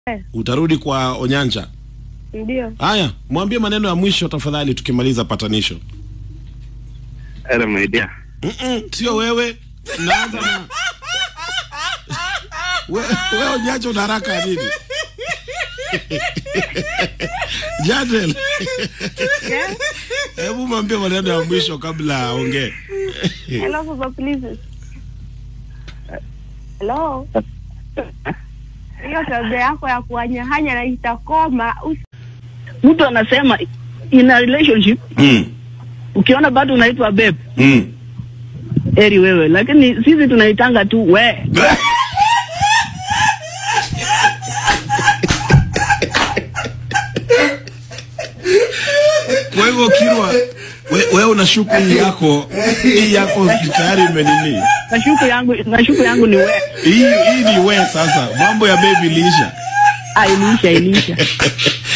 Eh, Utarudi kwa Onyanja. ndio. Haya, mwambie maneno ya mwisho tafadhali, tukimaliza patanisho. Hello my dear. Mm-mm, sio wewe. Naanza na we, we Onyanja una haraka ya nini? Jadel, Yeah. hebu mwambie maneno ya mwisho kabla aongee. Hello, Papa, please. Hello. Hiyo tabia yako ya kuwanyahanya na itakoma. Usi- mtu anasema in a relationship Mm, ukiona bado unaitwa babe mm. eri wewe lakini sisi tunaitanga tu we Kwa hivyo Kirwa, we- wewe unashuku hii yako hii yako tayari imenini? nashuku yangu nashuku yangu ni we Hii hii ni we sasa, mambo ya baby liisha. ah, iliisha iliisha